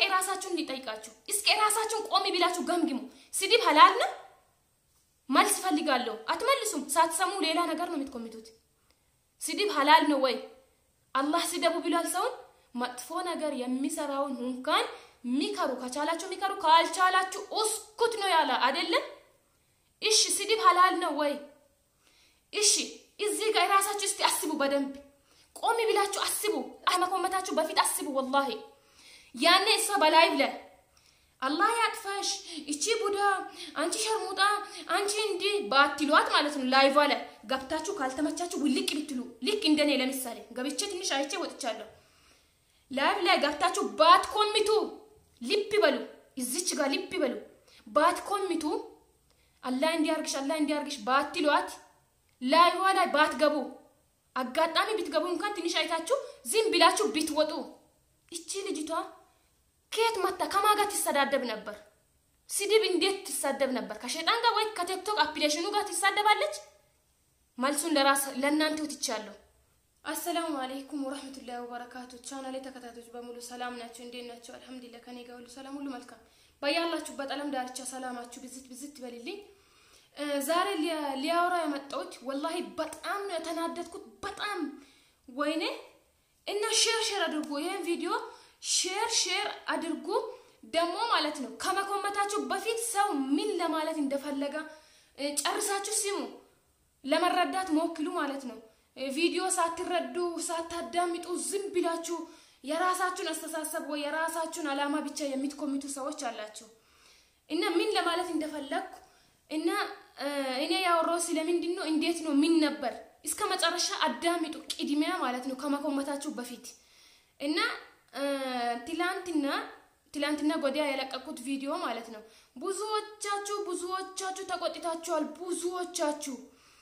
የራሳችሁን ሊጠይቃችሁ እስከ የራሳችሁን ቆሚ ብላችሁ ገምግሙ። ስድብ ሀላል ነው? መልስ ፈልጋለሁ። አትመልሱም። ሳትሰሙ ሌላ ነገር ነው የምትኮምቱት። ስድብ ሀላል ነው ወይ? አላህ ስደቡ ብሏል ሰውን። መጥፎ ነገር የሚሰራውን እንኳን ሚከሩ ከቻላችሁ ሚከሩ፣ ካልቻላችሁ እስኩት ነው ያለ አይደለም? እሺ ስድብ ሀላል ነው ወይ? እሺ እዚህ ጋር የራሳችሁ እስቲ አስቡ በደንብ ቆሚ ብላችሁ አስቡ። ከመኮመታችሁ በፊት አስቡ። ወላሂ ያኔ እሷ በላይቭ ላይ አላህ ያጥፋሽ፣ እቺ ቡዳ፣ አንቺ ሸርሙጣ፣ አንቺ እንዲህ ባትሏት ማለት ነው። ላይቫ ላይ ገብታችሁ ካልተመቻችሁ ውልቅ ብትሉ ልክ እንደኔ ለምሳሌ ገብቼ ትንሽ አይቼ ወጥቻለሁ። ላይቭ ላይ ገብታችሁ ባትኮሚቱ ልብ በሉ፣ እዚች ጋር ልብ በሉ። ባትኮሚቱ አላህ እንዲያርግሽ፣ አላህ እንዲያርግሽ ባትሏት ላይቫ ላይ ባትገቡ አጋጣሚ ብትገቡ እንኳን ትንሽ አይታችሁ ዝም ብላችሁ ብትወጡ እቺ ልጅቷ ከየት መታ ከማን ጋር ትሰዳደብ ነበር? ስድብ እንዴት ትሳደብ ነበር? ከሸይጣን ጋር ወይ ከቲክቶክ አፕሊኬሽኑ ጋር ትሳደባለች? መልሱን ለራስ ለእናንተ ትቻለሁ። አሰላሙ አለይኩም ወራህመቱላሂ ወበረካቱ። ቻናሌ ተከታታዮች በሙሉ ሰላም ናቸው? እንዴት ናቸው? አልሐምዱሊላህ ከኔ ጋር ሁሉ ሰላም፣ ሁሉ መልካም። በያላችሁበት ዓለም ዳርቻ ሰላማችሁ ብዝት ብዝት ይበልልኝ። ዛሬ ሊያወራ የመጣሁት ወላሂ በጣም ነው የተናደድኩት። በጣም ወይኔ እና ሼር ሼር አድርጉ ይህን ቪዲዮ ሼር ሼር አድርጉ። ደግሞ ማለት ነው ከመኮመታችሁ በፊት ሰው ምን ለማለት እንደፈለገ ጨርሳችሁ ስሙ፣ ለመረዳት ሞክሉ ማለት ነው። ቪዲዮ ሳትረዱ ሳታዳምጡ ዝም ብላችሁ የራሳችሁን አስተሳሰብ ወይ የራሳችሁን አላማ ብቻ የምትኮሚቱ ሰዎች አላቸው እና ምን ለማለት እንደፈለግኩ እና እኔ ያወራው ስለምንድን ነው እንዴት ነው ምን ነበር እስከ መጨረሻ አዳምጡ፣ ቅድሚያ ማለት ነው ከመኮመታችሁ በፊት እና ትላንትና ትላንትና ጎዲያ የለቀቁት ቪዲዮ ማለት ነው። ብዙዎቻችሁ ብዙዎቻችሁ ተቆጥታችኋል። ብዙዎቻችሁ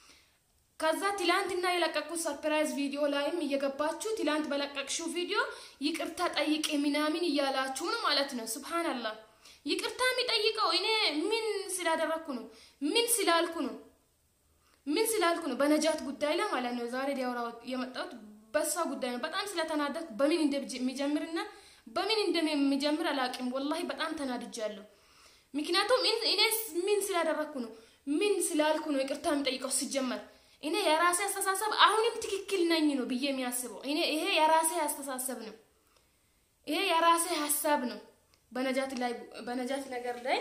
ከዛ ትላንትና የለቀቁት ሰርፕራይዝ ቪዲዮ ላይም እየገባችሁ ትላንት በለቀቅሽው ቪዲዮ ይቅርታ ጠይቄ ምናምን እያላችሁ ነው ማለት ነው። ሱብሃንአላህ ይቅርታ የሚጠይቀው እኔ ምን ስላደረግኩ ነው? ምን ስላልኩ ነው? ምን ስላልኩ ነው? በነጃት ጉዳይ ላይ ማለት ነው ዛሬ ሊያወራ የመጣሁት በሷ ጉዳይ ነው። በጣም ስለተናደድኩ በምን እንደሚጀምርና በምን እንደሚጀምር አላውቅም። ወላሂ በጣም ተናድጃለሁ። ምክንያቱም እኔ ምን ስላደረግኩ ነው? ምን ስላልኩ ነው ይቅርታ የሚጠይቀው? ሲጀመር እኔ የራሴ አስተሳሰብ አሁንም ትክክል ነኝ ነው ብዬ የሚያስበው እኔ ይሄ የራሴ አስተሳሰብ ነው። ይሄ የራሴ ሀሳብ ነው። በነጃት ላይ በነጃት ነገር ላይ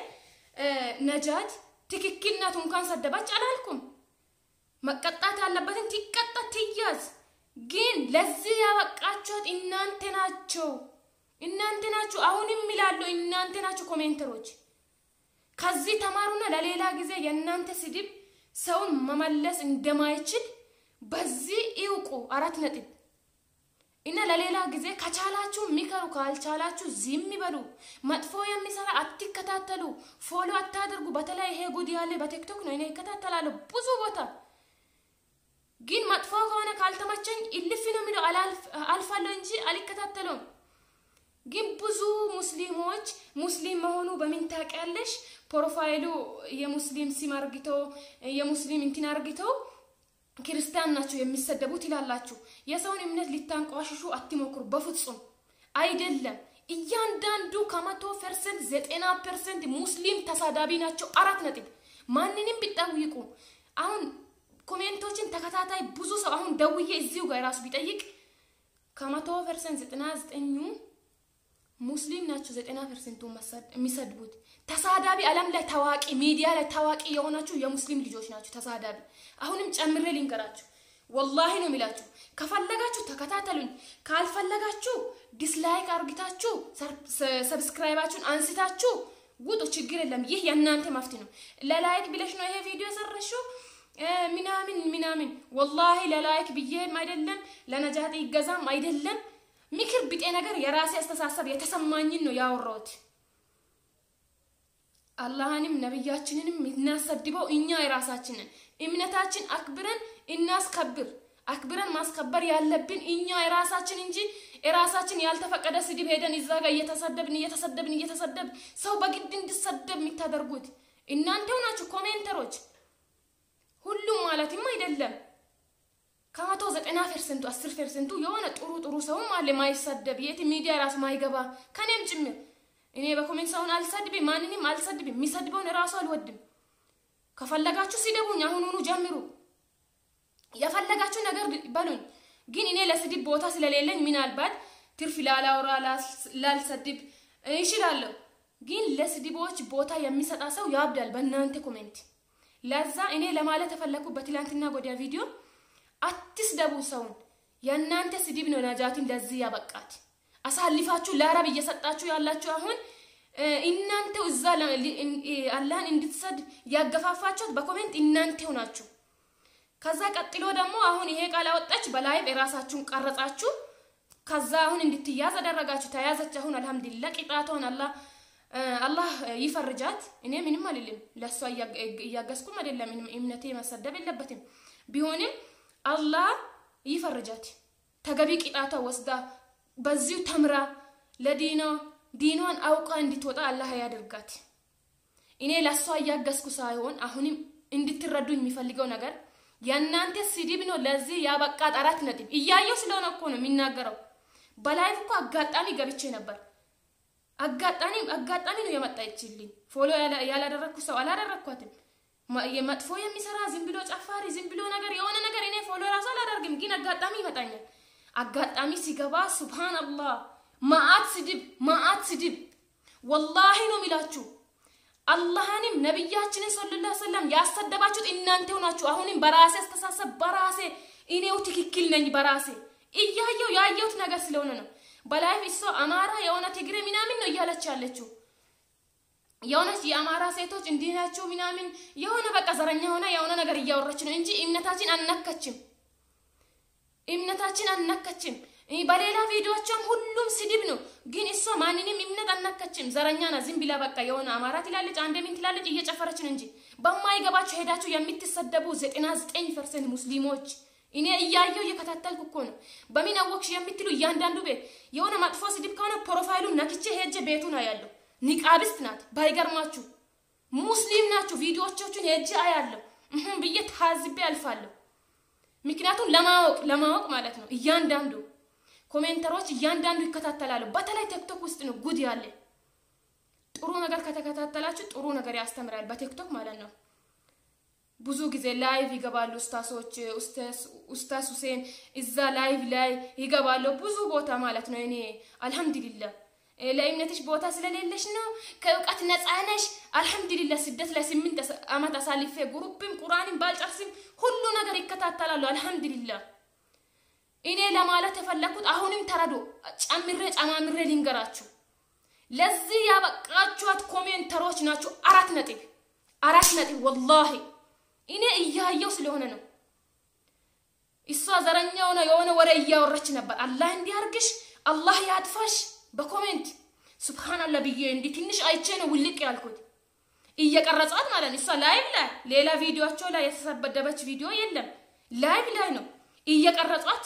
ነጃት ትክክል ናት እንኳን ሰደባች አላልኩም። መቀጣት ያለበትን ትቀጣ ትያዝ። ግን ለዚህ ያበቃችኋት እናንተ ናቸው፣ እናንተ ናችሁ። አሁንም ይላሉ እናንተ ናችሁ ኮሜንተሮች። ከዚህ ተማሩና ለሌላ ጊዜ የእናንተ ስድብ ሰውን መመለስ እንደማይችል በዚህ ይውቁ። አራት ነጥብ እና ለሌላ ጊዜ ከቻላችሁ ሚከሩ፣ ካልቻላችሁ ዝም ይበሉ። መጥፎ የሚሰራ አትከታተሉ፣ ፎሎ አታድርጉ። በተለይ ይሄ ጉድ ያለ በቲክቶክ ነው። እኔ ይከታተላለሁ ብዙ ቦታ ግን መጥፎ ከሆነ ካልተመቸኝ እልፍ ነው የሚለው አልፋለሁ እንጂ አልከታተለውም። ግን ብዙ ሙስሊሞች ሙስሊም መሆኑ በምን ታውቂያለሽ? ፕሮፋይሉ የሙስሊም ሲም አርግቶ የሙስሊም እንትን አርግቶ ክርስቲያን ናቸው የሚሰደቡት ይላላችሁ። የሰውን እምነት ሊታንቋሽሹ አትሞክሩ፣ በፍጹም አይደለም። እያንዳንዱ ከመቶ ፐርሰንት ዘጠና ፐርሰንት ሙስሊም ተሳዳቢ ናቸው። አራት ነጥብ። ማንንም ቢጠይቁ አሁን ኮሜንቶችን ተከታታይ ብዙ ሰው አሁን ደውዬ እዚሁ ጋር ራሱ ቢጠይቅ ከመቶ ፐርሰንት ዘጠና ዘጠኙ ሙስሊም ናቸው። ዘጠና ፐርሰንቱ የሚሰድቡት ተሳዳቢ ዓለም ላይ ታዋቂ ሚዲያ ላይ ታዋቂ የሆናችሁ የሙስሊም ልጆች ናቸው ተሳዳቢ። አሁንም ጨምሬ ልንገራችሁ፣ ወላሂ ነው የሚላችሁ። ከፈለጋችሁ ተከታተሉኝ፣ ካልፈለጋችሁ ዲስላይክ አርግታችሁ ሰብስክራይባችሁን አንስታችሁ ውጡ። ችግር የለም። ይህ የእናንተ መፍት ነው። ለላይክ ብለሽ ነው ይሄ ቪዲዮ የሰረሽው ምናምን ምናምን። ወላሂ ለላይክ ብዬም አይደለም ለነጃት ይገዛም አይደለም ምክር ቢጤ ነገር የራሴ አስተሳሰብ የተሰማኝን ነው ያወራሁት። አላህንም ነብያችንንም እናሰድበው እኛ የራሳችንን እምነታችን አክብረን እናስከብር። አክብረን ማስከበር ያለብን እኛ የራሳችን እንጂ የራሳችን ያልተፈቀደ ስድብ ሄደን እዛ ጋር እየተሰደብን እየተሰደብን እየተሰደብ ሰው በግድ እንድሰደብ የምታደርጉት እናንተው ናችሁ ኮሜንተሮች። ሁሉም ማለትም አይደለም ከመቶ ዘጠና ፐርሰንቱ አስር ፐርሰንቱ የሆነ ጥሩ ጥሩ ሰውም አለ ማይሰደብ የት ሚዲያ ራሱ ማይገባ ከኔም ጭምር እኔ በኮሜንት ሰውን አልሰድብም፣ ማንንም አልሰድብም። የሚሰድበውን እራሱ አልወድም። ከፈለጋችሁ ሲደቡኝ አሁኑኑ ጀምሩ። የፈለጋችሁ ነገር በሉኝ። ግን እኔ ለስድብ ቦታ ስለሌለኝ ምናልባት ትርፍ ላላውራ ላልሰድብ ይችላለሁ። ግን ለስድቦች ቦታ የሚሰጣ ሰው ያብዳል በእናንተ ኮሜንት። ለዛ እኔ ለማለት የፈለኩ በትላንትና ጎዲያ ቪዲዮ አትስደቡ ሰውን። የእናንተ ስድብ ነው ነጃትን ለዚህ ያበቃት። አሳልፋችሁ ለአረብ እየሰጣችሁ ያላችሁ አሁን እናንተው እዛ አላህን እንድትሰድ ያገፋፋችሁት በኮሜንት እናንተው ናችሁ። ከዛ ቀጥሎ ደግሞ አሁን ይሄ ቃል አወጣች በላይቭ የራሳችሁን ቀረጻችሁ። ከዛ አሁን እንድትያዝ አደረጋችሁ። ተያዘች። አሁን አልሐምዱሊላህ ቅጣቷን አላህ አላህ ይፈርጃት። እኔ ምንም አልልም። ለእሷ እያገዝኩም አይደለም። እምነቴ መሰደብ የለበትም። ቢሆንም አላህ ይፈርጃት። ተገቢ ቅጣቷ ወስዳ በዚሁ ተምራ ለዲኗ ዲኗን አውቃ እንድትወጣ አላህ ያደርጋት። እኔ ለእሷ እያገዝኩ ሳይሆን አሁንም እንድትረዱ የሚፈልገው ነገር የእናንተ ስድብ ነው ለዚህ ያበቃት። አራት ነጥብ እያየው ስለሆነ እኮ ነው የሚናገረው። በላይቭ እኮ አጋጣሚ ገብቼ ነበር። አጋጣሚ አጋጣሚ ነው የመጣችልኝ። ፎሎ ያላደረግኩ ሰው አላደረግኳትም። መጥፎ የሚሰራ ዝም ብሎ ጨፋሪ፣ ዝም ብሎ ነገር የሆነ ነገር እኔ ፎሎ ራሱ አላደርግም፣ ግን አጋጣሚ ይመጣኛል። አጋጣሚ ሲገባ ሱብሃንአላህ ማአት ስድብ ማአት ስድብ ወላሂ ነው የሚላችሁ። አላህንም ነቢያችንን ሰለላሁ ዐለይሂ ወሰለም ያሰደባችሁት እናንተው ናችሁ። አሁንም በራሴ አስተሳሰብ በራሴ እኔው ትክክል ነኝ በራሴ እያየው ያየሁት ነገር ስለሆነ ነው። በላይፍ እሷ አማራ የሆነ ትግሬ ምናምን ነው እያለች ያለችው። የሆነች የአማራ ሴቶች እንዲህ ናቸው ምናምን የሆነ በቃ ዘረኛ ሆነ የሆነ ነገር እያወረች ነው እንጂ እምነታችን አነካችም፣ እምነታችን አነካችም። በሌላ ቪዲዮቿም ሁሉም ስድብ ነው፣ ግን እሷ ማንንም እምነት አነካችም። ዘረኛ ና ዝም ብላ በቃ የሆነ አማራ ትላለች፣ አንድ ምን ትላለች፣ እየጨፈረች ነው እንጂ በማይገባችሁ ሄዳችሁ የምትሰደቡ ዘጠና ዘጠኝ ፐርሰንት ሙስሊሞች እኔ እያየው እየከታተልኩ እኮ ነው። በምን አወቅሽ የምትሉ እያንዳንዱ ቤት የሆነ መጥፎ ስድብ ከሆነ ፕሮፋይሉን ነክቼ ሄጄ ቤቱ ነው ያለው። ኒቃብስት ናት ባይገርማችሁ፣ ሙስሊም ናችሁ። ቪዲዮዎቻችሁን ሄጄ አያለሁ ብዬ ታዝቤ አልፋለሁ። ምክንያቱም ለማወቅ ለማወቅ ማለት ነው። እያንዳንዱ ኮሜንተሮች እያንዳንዱ ይከታተላሉ። በተለይ ቲክቶክ ውስጥ ነው ጉድ ያለ። ጥሩ ነገር ከተከታተላችሁ ጥሩ ነገር ያስተምራል፣ በቲክቶክ ማለት ነው። ብዙ ጊዜ ላይቭ ይገባሉ ኡስታሶች፣ ኡስታዝ ሁሴን እዛ ላይቭ ላይ ይገባሉ። ብዙ ቦታ ማለት ነው። እኔ አልሐምዱሊላህ ለእምነትሽ ቦታ ስለሌለሽ ነው ከእውቀት ነፃ ነሽ። አልሐምዱሊላህ ስደት ላይ ስምንት ዓመት አሳልፌ ጉሩብም ቁርአንም ባልጨርስም ሁሉ ነገር ይከታተላሉ። አልሐምዱሊላህ እኔ ለማለት የፈለኩት አሁንም ተረዶ ጨምሬ ጨማምሬ ልንገራችሁ። ለዚህ ያበቃችኋት ኮሜንተሮች ናችሁ። አራት ነጥብ አራት ነጥብ ወላሂ እኔ እያየው ስለሆነ ነው። እሷ ዘረኛ ሆነ የሆነ ወሬ እያወረች ነበር። አላህ እንዲያርግሽ፣ አላህ ያጥፋሽ በኮሜንት ሱብሃንአላህ ብዬ እንዲህ ትንሽ አይቼ ነው ውልቅ ያልኩት። እየቀረጿት ማለት ነው። እሷ ላይቭ ላይ ሌላ ቪዲዮቸው ላይ የተሰበደበች ቪዲዮ የለም። ላይቭ ላይ ነው እየቀረጿት፣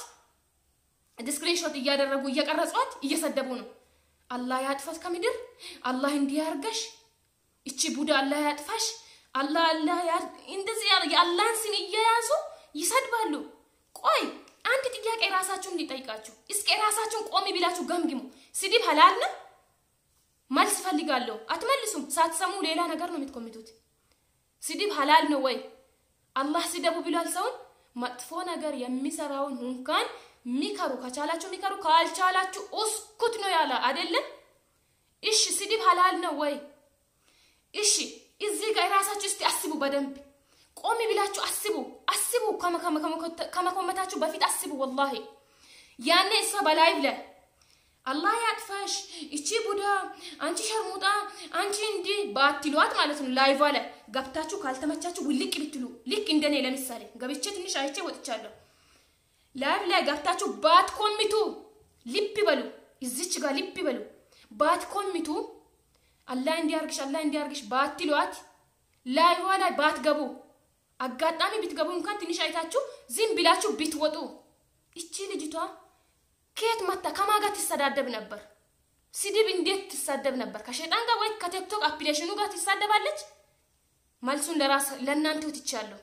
ስክሪንሾት እያደረጉ እየቀረጿት እየሰደቡ ነው። አላህ ያጥፋሽ ከምድር አላህ እንዲያርገሽ፣ እቺ ቡዳ አላህ ያጥፋሽ አላህ አላህ እንደዚህ የአላህን ስም እየያዙ ይሰድባሉ። ቆይ አንድ ጥያቄ ራሳችሁን እንዲጠይቃችሁ እስኪ ራሳችሁን ቆሚ ብላችሁ ገምግሙ። ስድብ ሀላል ነው? መልስ ፈልጋለሁ። አትመልሱም። ሳትሰሙ ሌላ ነገር ነው የምትኮምቱት። ስድብ ሀላል ነው ወይ? አላህ ስደቡ ብሏል ሰውን። መጥፎ ነገር የሚሰራውን እንኳን ሚከሩ ከቻላችሁ ሚከሩ፣ ካልቻላችሁ እስኩት ነው ያለ አይደለም? እሺ ስድብ ሀላል ነው ወይ? እሺ እዚህ ጋር ራሳችሁ እስቲ አስቡ። በደንብ ቆሚ ብላችሁ አስቡ አስቡ። ከመኮመታችሁ በፊት አስቡ። ወላሂ ያኔ እሷ በላይቭ ላይ አላህ ያጥፋሽ፣ እቺ ቡዳ፣ አንቺ ሸርሙጣ፣ አንቺ እንዲህ ባትሏት ማለት ነው። ላይቫ ላይ ገብታችሁ ካልተመቻችሁ ውልቅ ብትሉ ልክ እንደኔ ለምሳሌ ገብቼ ትንሽ አይቼ ወጥቻለሁ። ላይቭ ላይ ገብታችሁ ባትኮሚቱ ልብ በሉ፣ እዚች ጋር ልብ በሉ። ባትኮሚቱ አላህ እንዲያርግሽ አላህ እንዲያርግሽ ባትሏት ላይዋ ላይ ባትገቡ አጋጣሚ ብትገቡ እንኳን ትንሽ አይታችሁ ዝም ብላችሁ ብትወጡ እቺ ልጅቷ ከየት መታ ከማን ጋር ትሰዳደብ ነበር? ስድብ እንዴት ትሳደብ ነበር? ከሸይጣን ጋር ወይ ከቲክቶክ አፕሊኬሽኑ ጋር ትሳደባለች? መልሱን ለራስ ለእናንተ ትቻለሁ።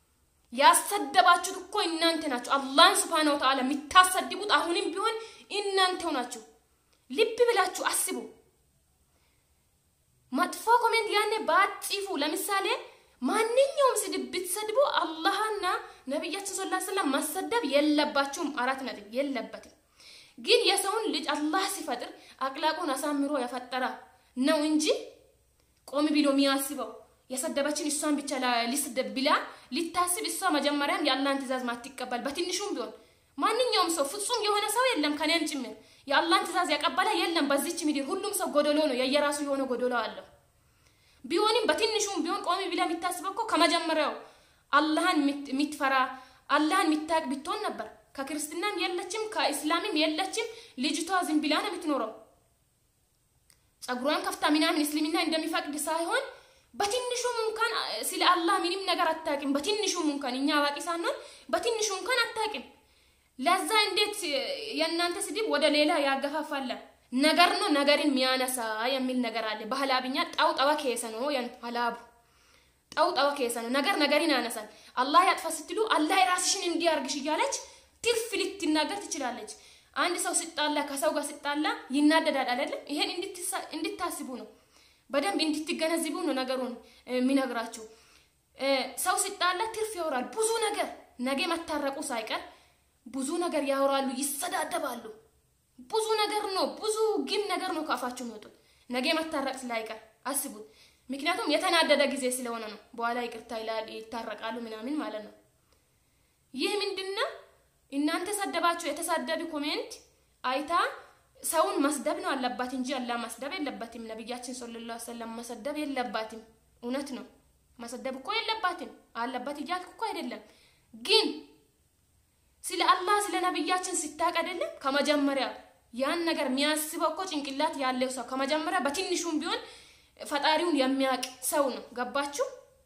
ያሰደባችሁት እኮ እናንተ ናችሁ። አላህን ስብሐነሁ ወተዓላ የምታሰድቡት አሁንም ቢሆን እናንተው ናችሁ። ልብ ብላችሁ አስቡ። ባትጽፉ ለምሳሌ ማንኛውም ስድብ ብትሰድቡ አላህና ነቢያችን ሰለላሁ ዐለይሂ ወሰለም ማሰደብ የለባችሁም። አራት ነጥብ የለበትም። ግን የሰውን ልጅ አላህ ሲፈጥር አቅላቁን አሳምሮ የፈጠረ ነው እንጂ ቆሚ ብሎ የሚያስበው የሰደበችን እሷን ብቻ ሊስደብ ብላ ሊታስብ እሷ መጀመሪያም የአላህን ትእዛዝ ማትቀበል በትንሹም ቢሆን ማንኛውም ሰው ፍጹም የሆነ ሰው የለም፣ ከኔም ጭምር የአላህን ትእዛዝ ያቀበለ የለም በዚች ምድር። ሁሉም ሰው ጎደሎ ነው፣ የየራሱ የሆነ ጎደሎ አለው። ቢሆንም በትንሹም ቢሆን ቆሚ ብላ የሚታስበው እኮ ከመጀመሪያው አላህን የምትፈራ አላህን የምታውቅ ብትሆን ነበር። ከክርስትናም የለችም ከእስላምም የለችም። ልጅቷ ዝም ብላ ነው የምትኖረው። ጸጉሯን ከፍታ ምናምን እስልምና እንደሚፈቅድ ሳይሆን በትንሹም እንኳን ስለ አላህ ምንም ነገር አታውቅም። በትንሹም እንኳን እኛ አዋቂ ሳንሆን በትንሹ እንኳን አታውቅም። ለዛ እንዴት የእናንተ ስድብ ወደ ሌላ ያገፋፋለ ነገር ነው። ነገርን የሚያነሳ የሚል ነገር አለ በሀላብኛ ጣው ጠዋ ከሰ ነው ሀላቡ ጣው ጠዋ ከሰ ነው። ነገር ነገርን ያነሳል። አላህ ያጥፋ ስትሉ አላህ የራስሽን እንዲያርግሽ እያለች ትርፍ ልትናገር ትችላለች። አንድ ሰው ሲጣላ ከሰው ጋር ሲጣላ ይናደዳል አይደለም? ይሄን እንድታስቡ ነው፣ በደንብ እንድትገነዝቡ ነው ነገሩን የሚነግራችሁ። ሰው ሲጣላ ትርፍ ያወራል፣ ብዙ ነገር ነገ መታረቁ ሳይቀር ብዙ ነገር ያወራሉ፣ ይሰዳደባሉ። ብዙ ነገር ነው፣ ብዙ ግን ነገር ነው ከአፋቸው የሚወጡት ነገ መታረቅ ስላይቀር አስቡት። ምክንያቱም የተናደደ ጊዜ ስለሆነ ነው። በኋላ ይቅርታ ይላል፣ ይታረቃሉ ምናምን ማለት ነው። ይህ ምንድነው? እናንተ ሰደባችሁ። የተሳደቢ ኮሜንት አይታ ሰውን መስደብ ነው አለባት እንጂ አላህ መስደብ የለባትም። ነቢያችን ሰለላሁ ዐለይሂ ወሰለም መሰደብ የለባትም። እውነት ነው፣ መሰደብ እኮ የለባትም። አለባት እያልኩ እኮ አይደለም። ግን ስለ አላህ ስለ ነቢያችን ሲታቅ አይደለም ከመጀመሪያ ያን ነገር የሚያስበው እኮ ጭንቅላት ያለው ሰው ከመጀመሪያ በትንሹም ቢሆን ፈጣሪውን የሚያውቅ ሰው ነው። ገባችሁ?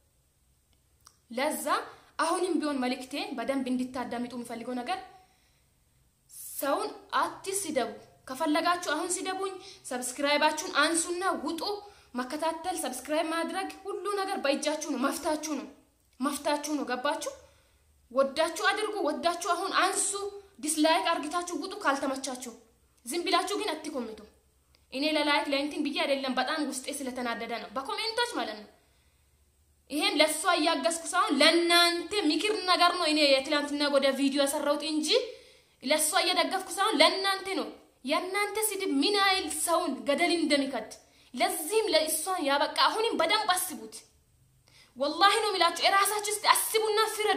ለዛ አሁንም ቢሆን መልእክቴን በደንብ እንድታዳምጡ የሚፈልገው ነገር ሰውን አትስደቡ። ከፈለጋችሁ አሁን ስደቡኝ፣ ሰብስክራይባችሁን አንሱና ውጡ። መከታተል፣ ሰብስክራይብ ማድረግ ሁሉ ነገር በእጃችሁ ነው፣ መፍታችሁ ነው፣ መፍታችሁ ነው። ገባችሁ? ወዳችሁ አድርጉ፣ ወዳችሁ አሁን አንሱ። ዲስላይክ አርግታችሁ ውጡ ካልተመቻችሁ። ዝም ብላችሁ ግን አትኮምቱ። እኔ ለላይክ ለእንትን ብዬ አይደለም፣ በጣም ውስጤ ስለተናደደ ነው፣ በኮሜንቶች ማለት ነው። ይሄን ለእሷ እያገዝኩ ሳይሆን ለእናንተ ምክር ነገር ነው። እኔ የትላንትና ወደ ቪዲዮ የሰራሁት እንጂ ለእሷ እየደገፍኩ ሳይሆን ለእናንተ ነው። የእናንተ ስድብ ምን ያህል ሰውን ገደል እንደሚከድ ለዚህም ለእሷን ያበቃ። አሁንም በደንብ አስቡት። ወላሂ ነው የሚላችሁ። የራሳችሁ እስቲ አስቡና ፍረዱ።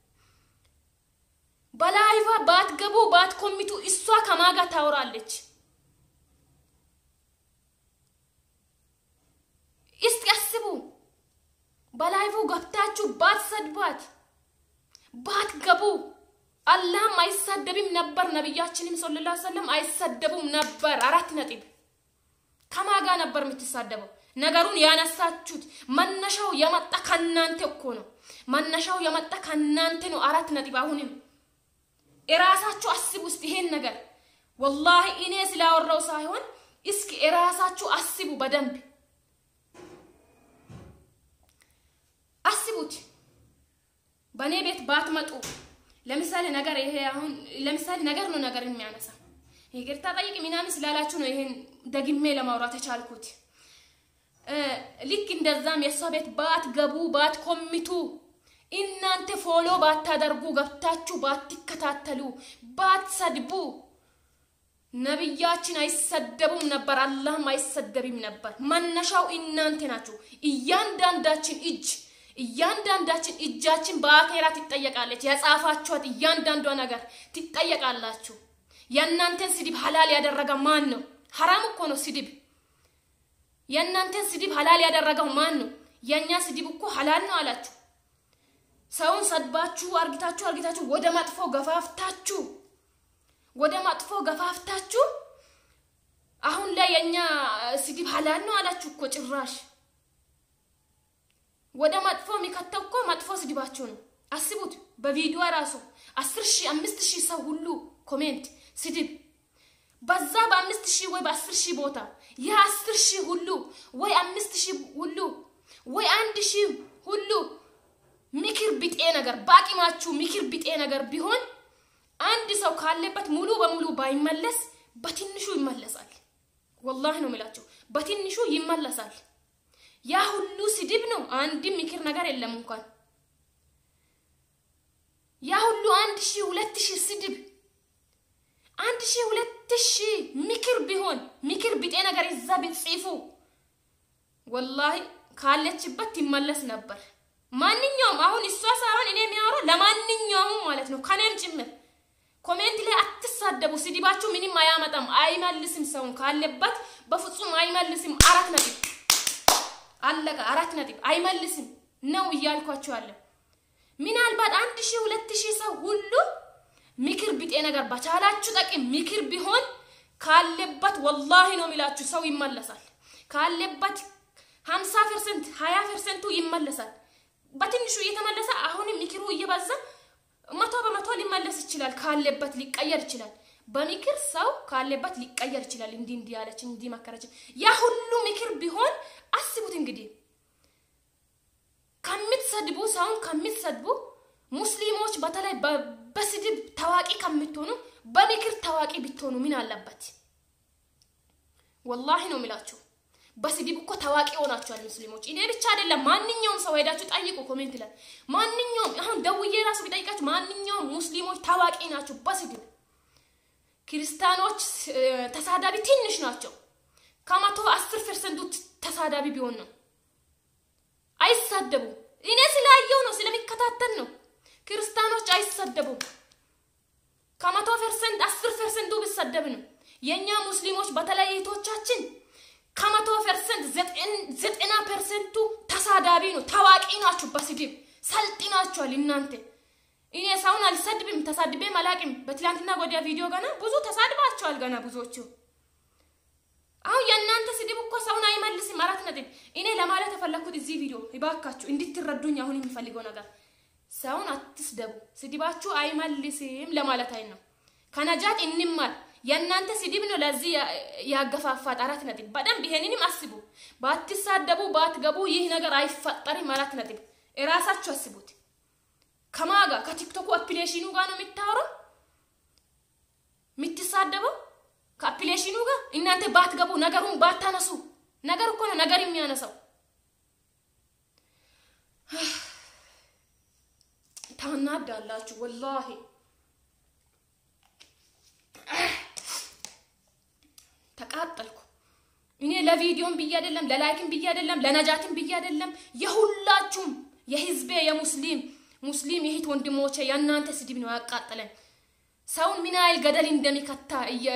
በላይቫ ባትገቡ ባትኮሚቱ እሷ ከማጋ ታወራለች። እስቲ አስቡ። በላይቭ ገብታችሁ ባትሰድቧት ባትገቡ አላህም አይሳደብም ነበር፣ ነቢያችንም ሰለላሁ ዐለይሂ ወሰለም አይሰደቡም ነበር። አራት ነጥብ ከማጋ ነበር የምትሳደበው። ነገሩን ያነሳችሁት መነሻው የመጣ ከናንተ እኮ ነው። መነሻው የመጣ ከናንተ ነው። አራት ነጥብ አሁንም የራሳችሁ አስቡ ውስጥ ይሄን ነገር ወላሂ እኔ ስላወራው ሳይሆን እስኪ የራሳችሁ አስቡ በደንብ አስቡት። በእኔ ቤት ባትመጡ ለምሳሌ ነገር ይሄ አሁን ለምሳሌ ነገር ነው ነገር የሚያነሳ ይቅርታ ጠይቅ ምናምን ስላላችሁ ነው ይሄን ደግሜ ለማውራት የቻልኩት። ልክ እንደዛም የእሷ ቤት ባትገቡ ባትኮሚቱ እናንተ ፎሎ ባታደርጉ ገብታችሁ ባትከታተሉ ባትሰድቡ ነቢያችን አይሰደቡም ነበር፣ አላህም አይሰደብም ነበር። መነሻው እናንተ ናችሁ። እያንዳንዳችን እጅ እያንዳንዳችን እጃችን በአኼራ ትጠየቃለች። የጻፋችኋት እያንዳንዷ ነገር ትጠየቃላችሁ። የእናንተን ስድብ ሀላል ያደረገ ማን ነው? ሀራም እኮ ነው ስድብ። የእናንተን ስድብ ሀላል ያደረገው ማን ነው? የእኛ ስድብ እኮ ሀላል ነው አላችሁ። ሰውን ሰድባችሁ አርግታችሁ አርግታችሁ ወደ መጥፎ ገፋፍታችሁ ወደ መጥፎ ገፋፍታችሁ አሁን ላይ የእኛ ስድብ ሀላል ነው አላችሁ እኮ ጭራሽ ወደ መጥፎ የሚከተው እኮ መጥፎ ስድባችሁ ነው። አስቡት። በቪዲዮ ራሱ አስር ሺህ አምስት ሺህ ሰው ሁሉ ኮሜንት ስድብ በዛ በአምስት ሺህ ወይ በአስር ሺህ ቦታ የአስር ሺህ ሁሉ ወይ አምስት ሺህ ሁሉ ወይ አንድ ሺህ ሁሉ ምክር ቢጤ ነገር በአቂማችሁ ምክር ቢጤ ነገር ቢሆን አንድ ሰው ካለበት ሙሉ በሙሉ ባይመለስ በትንሹ ይመለሳል። ወላሂ ነው የሚላቸው፣ በትንሹ ይመለሳል። ያ ሁሉ ስድብ ነው። አንድም ምክር ነገር የለም እንኳን ያ ሁሉ አንድ ሺህ ሁለት ሺህ ስድብ አንድ ሺህ ሁለት ሺህ ምክር ቢሆን ምክር ቢጤ ነገር እዛ ቢጽፉ ወላሂ ካለችበት ትመለስ ነበር። ማንኛውም አሁን እሷ ሳይሆን እኔ የሚያወራው ለማንኛውም ማለት ነው ከኔም ጭምር ኮሜንት ላይ አትሳደቡ። ስድባችሁ ምንም አያመጣም፣ አይመልስም። ሰውን ካለበት በፍጹም አይመልስም። አራት ነጥብ አለቀ። አራት ነጥብ አይመልስም ነው እያልኳችሁ አለ። ምናልባት አንድ ሺህ ሁለት ሺህ ሰው ሁሉ ምክር ቢጤ ነገር በቻላችሁ ጠቅም ምክር ቢሆን ካለበት ወላሂ ነው የሚላችሁ ሰው ይመለሳል። ካለበት ሀምሳ ፐርሰንት ሀያ ፐርሰንቱ ይመለሳል። በትንሹ እየተመለሰ አሁንም ምክሩ እየበዛ መቶ በመቶ ሊመለስ ይችላል። ካለበት ሊቀየር ይችላል። በምክር ሰው ካለበት ሊቀየር ይችላል። እንዲህ እንዲህ ያለች እንዲህ መከረች። ያ ሁሉ ምክር ቢሆን አስቡት እንግዲህ ከምትሰድቡ ሰውን ከምትሰድቡ ሙስሊሞች በተለይ በስድብ ታዋቂ ከምትሆኑ በምክር ታዋቂ ብትሆኑ ምን አለበት? ወላሂ ነው የሚላችሁ። በስድብ እኮ ታዋቂ ሆናችኋል ሙስሊሞች። እኔ ብቻ አይደለም፣ ማንኛውም ሰው ሄዳችሁ ጠይቁ ኮሜንት ላይ ማንኛውም አሁን ደውዬ ራሱ ቢጠይቃችሁ ማንኛውም ሙስሊሞች ታዋቂ ናቸው በስድብ። ክርስቲያኖች ተሳዳቢ ትንሽ ናቸው። ከመቶ አስር ፐርሰንቱ ተሳዳቢ ቢሆን ነው። አይሳደቡም። እኔ ስላየው ነው ስለሚከታተል ነው። ክርስቲያኖች አይሰደቡም። ከመቶ ፐርሰንት አስር ፐርሰንቱ ቢሰደብ ነው። የእኛ ሙስሊሞች በተለይ እህቶቻችን ከመቶ ፐርሰንት ዘጠና ፐርሰንቱ ተሳዳቢ ነው። ታዋቂ ናችሁ በስድብ ሰልጥናችኋል እናንተ። እኔ ሰውን አልሰድብም፣ ተሳድቤም አላቅም። በትላንትና ጎዲያ ቪዲዮ ገና ብዙ ተሳድባችኋል። ገና ብዙዎቹ አሁን የእናንተ ስድብ እኮ ሰውን አይመልስም። አራት ነጥብ። እኔ ለማለት የፈለግኩት እዚህ ቪዲዮ ይባካችሁ እንድትረዱኝ አሁን የሚፈልገው ነገር ሰውን አትስደቡ፣ ስድባችሁ አይመልስም ለማለት አይ ነው። ከነጃት እንማር። የእናንተ ስድብ ነው ለዚህ ያገፋፋት። አራት ነጥብ። በደንብ ይሄንንም አስቡ። ባትሳደቡ ባትገቡ ይህ ነገር አይፈጠርም። አራት ነጥብ። እራሳችሁ አስቡት። ከማጋ ከቲክቶኩ አፕሊኬሽኑ ጋር ነው የሚታወረው የምትሳደበው ከአፕሊኬሽኑ ጋር እናንተ ባትገቡ ነገሩን ባታነሱ ነገር እኮ ነው ነገር የሚያነሳው። ታናዳላችሁ ወላሂ። ተቃጠልኩ እኔ ለቪዲዮም ብዬ አይደለም ለላይክም ብዬ አይደለም ለነጃትም ብዬ አይደለም። የሁላችሁም የህዝቤ የሙስሊም ሙስሊም የሂት ወንድሞቼ የእናንተ ስድብ ነው ያቃጠለን። ሰውን ምን ያህል ገደል እንደሚከታ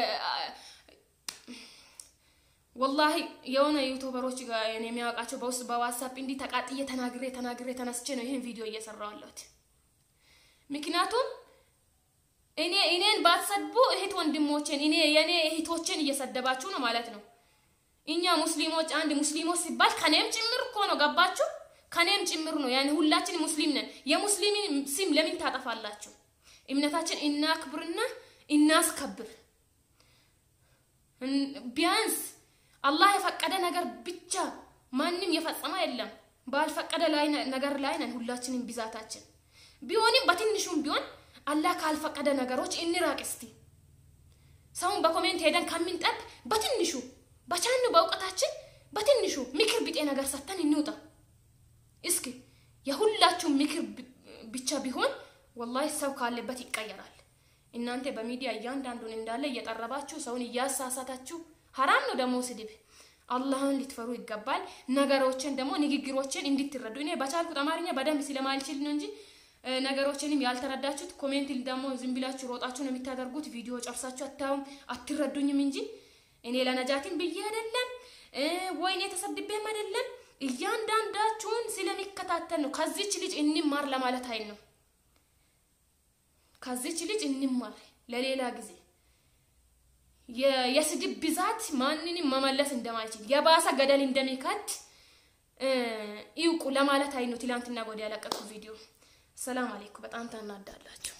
ወላሂ የሆነ ዩቱበሮች ጋር የሚያውቃቸው በውስጥ በዋትሳፕ እንዲህ ተቃጥዬ ተናግሬ ተናግሬ ተነስቼ ነው ይህን ቪዲዮ እየሰራሁ ያለሁት። ምክንያቱም እኔ እኔን ባትሰድቡ እህት ወንድሞቼን እኔ የኔ እህቶችን እየሰደባችሁ ነው ማለት ነው። እኛ ሙስሊሞች አንድ ሙስሊሞች ሲባል ከኔም ጭምር እኮ ነው ገባችሁ? ከኔም ጭምር ነው ያን ሁላችን ሙስሊም ነን። የሙስሊምን ስም ለምን ታጠፋላችሁ? እምነታችን እናክብርና እናስከብር። ቢያንስ አላህ የፈቀደ ነገር ብቻ ማንም የፈጸመ የለም። ባልፈቀደ ላይ ነገር ላይ ነን ሁላችንም ብዛታችን። ቢሆንም በትንሹም ቢሆን አላህ ካልፈቀደ ነገሮች እንራቅ እስቲ። ሰውን በኮሜንት ሄደን ከምንጠብ በትንሹ በቻኑ በእውቀታችን በትንሹ ምክር ቢጤ ነገር ሰጥተን እንውጣ። እስኪ የሁላችሁም ምክር ብቻ ቢሆን ወላሂ ሰው ካለበት ይቀየራል። እናንተ በሚዲያ እያንዳንዱን እንዳለ እየጠረባችሁ ሰውን እያሳሳታችሁ ሀራም ነው ደግሞ ስድብ። አላህን ልትፈሩ ይገባል። ነገሮችን ደግሞ ንግግሮችን እንድትረዱ እኔ በቻልኩት አማርኛ በደንብ ስለማልችል ነው እንጂ ነገሮችንም ያልተረዳችሁት ኮሜንት ደግሞ ዝም ብላችሁ ሮጣችሁ ነው የምታደርጉት። ቪዲዮ ጨርሳችሁ አታዩም፣ አትረዱኝም እንጂ እኔ ለነጃትን ብዬ አይደለም ወይኔ ተሰድቤም አይደለም። እያንዳንዳችሁን ስለሚከታተል ነው። ከዚች ልጅ እንማር ለማለት አይል ነው። ከዚች ልጅ እንማር ለሌላ ጊዜ የስድብ ብዛት ማንንም መመለስ እንደማይችል የባሰ ገደል እንደሚከት ይውቁ ለማለት አይ ነው። ትላንትና ወዲያ ያለቀቁ ቪዲዮ። ሰላም አለይኩም። በጣም ታናዳላችሁ።